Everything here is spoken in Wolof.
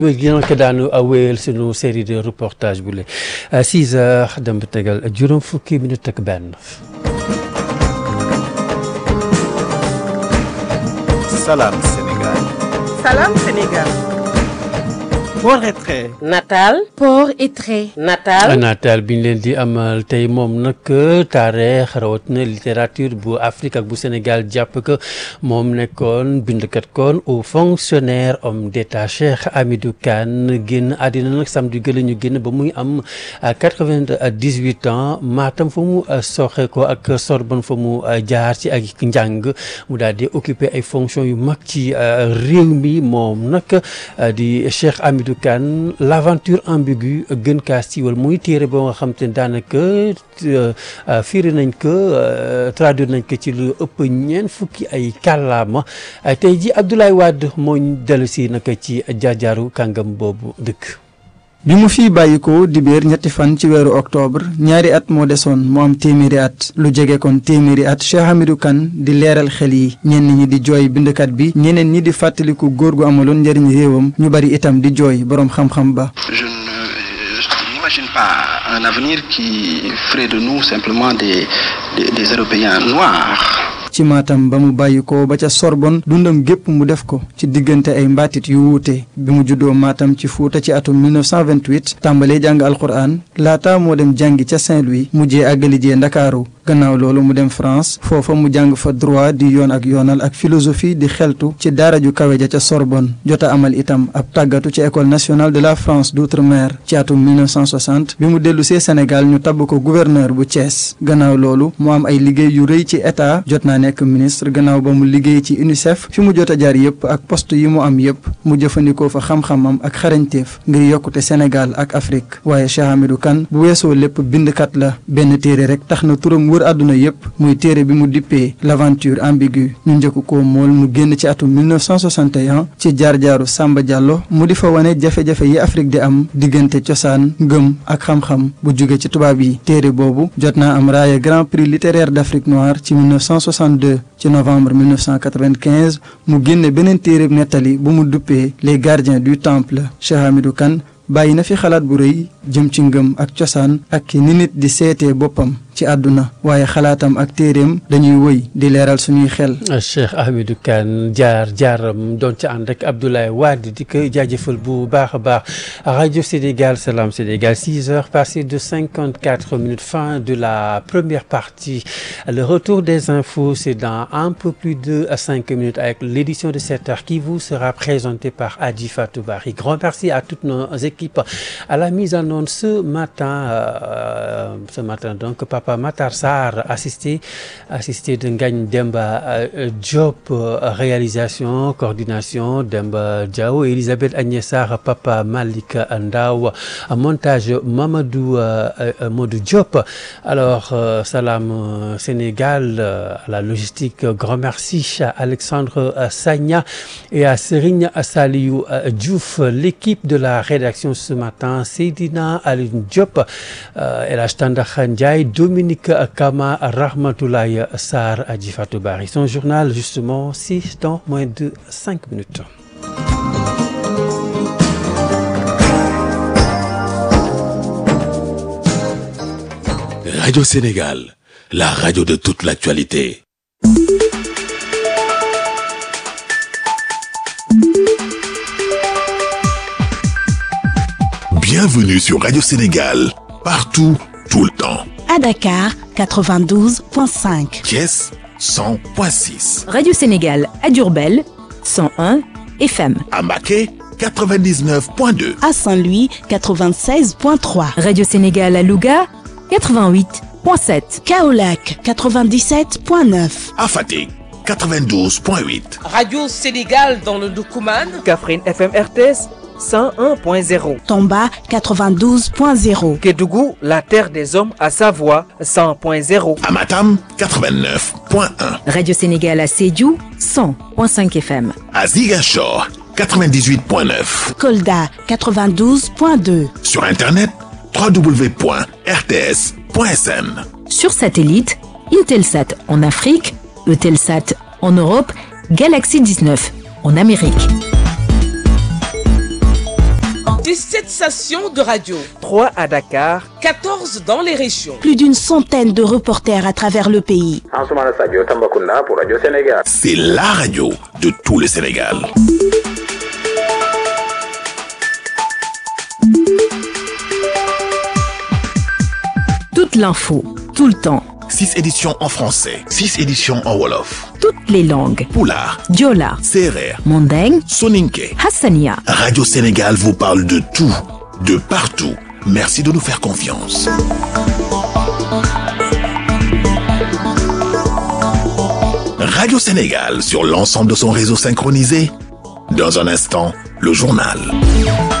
dina ko daanu wéyal sunu série de reportage bu le 6 heures dem ba tegal juróom fukki minute ak benn. Salam Sénégal. Salam Sénégal. Port et trait. Natal. Port et trait. Natal. nataal bi ñu leen di amal tey moom nag taarix rawatina littérature bu Afrique ak bu Sénégal jàpp que moom nekkoon bindkat koon au fonctionnaire homme d'état Cheikh Hamidou Kane génn àddina nag samedi gëla ñu génn ba muy am quatre-vingt-dix-huit ans Matam fa mu soxe ko ak Sorbonne fa mu jaar ci ak njàng mu daal di occuper ay fonctions yu mag ci réew mi moom nag di Cheikh Hamidou Kane l'aventure ambiguë gën kaa siiwal muy téere boo nga xam te ne daanaka firi nañ ko traduire nañ ko ci lu ëpp ñeent fukki ay kàllaama tey ji Abdoulaye Wade moo dellu si naka ci jaajaaru kàngam boobu dëkk. bi mu fi bàyyikoo dibéer ñetti fan ci weeru octobre ñaari at moo desoon mu am téeméeri at lu jege kon téeméeri at Cheikh Hamidou Kane di leeral xel yi ñenn ñi di jooy bindkat bi ñeneen ñi di fàttaliku góor gu amaloon njëriñ réewam ñu bari itam di jooy boroom xam-xam ba Je ne n'imagine pas un avenir qui ferait de nous simplement des, des, des Européens noirs. ci Matam ba mu bàyyi ko ba ca Sorbonne dundam gépp mu def ko ci diggante ay mbaatit yu wuute bi mu juddoo Matam ci Fuuta ci atum 1928 tàmbalee jàng alquran laata moo dem jàngi ca Saint-Louis mujjee àggali jee Ndakaaru gannaaw loolu mu dem France foofa mu jàng fa droit di yoon ak yoonal ak philosophie di xeltu ci daara ju kawe ja ca Sorbonne jota amal itam ab tàggatu ci école nationale de la France d'outre-mer ci atum 1960 bi mu dellu see Sénégal ñu tabb ko gouverneur bu Thiès gannaaw loolu mu am ay liggéey yu rëy ci état jot naa nekk ministre gannaaw ba mu liggéey ci UNICEF fi mu jot a jaar yépp ak poste yi mu am yépp mu jëfandikoo fa xam-xamam ak xarañteef ngir yokkute Sénégal ak Afrique waaye Cheikh Hamidou Kane bu weesoo lépp bindkat la benn téere rek tax na turam wër àdduna yépp muy téere bi mu dippee l'aventure ambiguë ñu njëkk ko mool mu génn ci atum 1961 ci jaar-jaaru Samba Diallo mu di fa wane jafe-jafe yi Afrique di am diggante cosaan ngëm ak xam-xam bu jóge ci tubaab yi téere boobu jot naa am raaya Grand Prix littéraire d'Afrique noire ci 1962 ci novembre 1995 mu génne beneen téere nettali bu mu duppee les gardiens du temple Cheikh Hamidou Kane bàyyi na fi xalaat bu rëy jëm ci ngëm ak cosaan ak ni nit di seetee boppam ci àdduna waaye xalaatam ak téeréem dañuy wëy di leeral suñuy xel. Cheikh Hamidou Kane jaar jaaram doon ci ànd ak Abdoulaye Wade di ko jaajëfal bu baax a baax rajo Sénégal Salam Sénégal 6 heures passées de 54 minutes fin de la première partie le retour des infos c'est dans un peu plus de 5 minutes avec l'édition de 7 heures qui vous sera présentée par Adji Fatou Bari grand merci à toutes nos équipes à la mise en onde ce matin euh, ce matin donc Papa Matar Sarr assisté assisté de Ngagne Demba euh, Diop euh, réalisation coordination Demba Diaw Elisabeth Agnès Sarr Papa Malik Ndaw montage Mamadou Modou Diop alors Salam Sénégal à la logistique grand merci à Alexandre Sagna et à Serigne Saliou Diouf l'équipe de la rédaction ce matin Seydina Alioune Diop El Hadj Tandakha Ndiaye Dominique Kama Rahmatoulaye Sarr Adji Fatou Bari son journal justement c'est dans moins de cinq minutes Radio Sénégal, la radio de toute l'actualité. Bienvenue sur Radio Sénégal, partout, tout le temps. À Dakar, 92.5. Thiès, 100.6. Radio Sénégal à Diourbel, 101 FM. À Maquet, 99.2. À Saint-Louis, 96.3. Radio Sénégal à Louga, 88.7. Kaolac, 97.9. À Fatick, 92.8. Radio Sénégal dans le Doukouman. Kaffrine FM RTS 101.0. Tomba, 92.0. Kédougou, la terre des hommes à Savoie 100.0. À Matam, 89.1. Radio Sénégal à Sédhiou, 100.5 FM. À Ziguinchor, 98.9. Kolda, 92.2. Sur Internet, www.rts.sn. Sur satellite, Intelsat en Afrique, Eutelsat en Europe, Galaxy 19 en Amérique. 17 stations de radio, 3 à Dakar, 14 dans les régions. Plus d'une centaine de reporters à travers le pays. Ansoumana Sadio Tambacounda pour Radio Sénégal. C'est la radio de tout le Sénégal. Toute l'info, tout le temps, 6 éditions en français, 6 éditions en Wolof, toutes les langues. Poulard, Diola, Serer, Mandeng, Soninke. Hassania. Radio Sénégal vous parle de tout, de partout. Merci de nous faire confiance. Radio Sénégal sur l'ensemble de son réseau synchronisé. Dans un instant, le journal.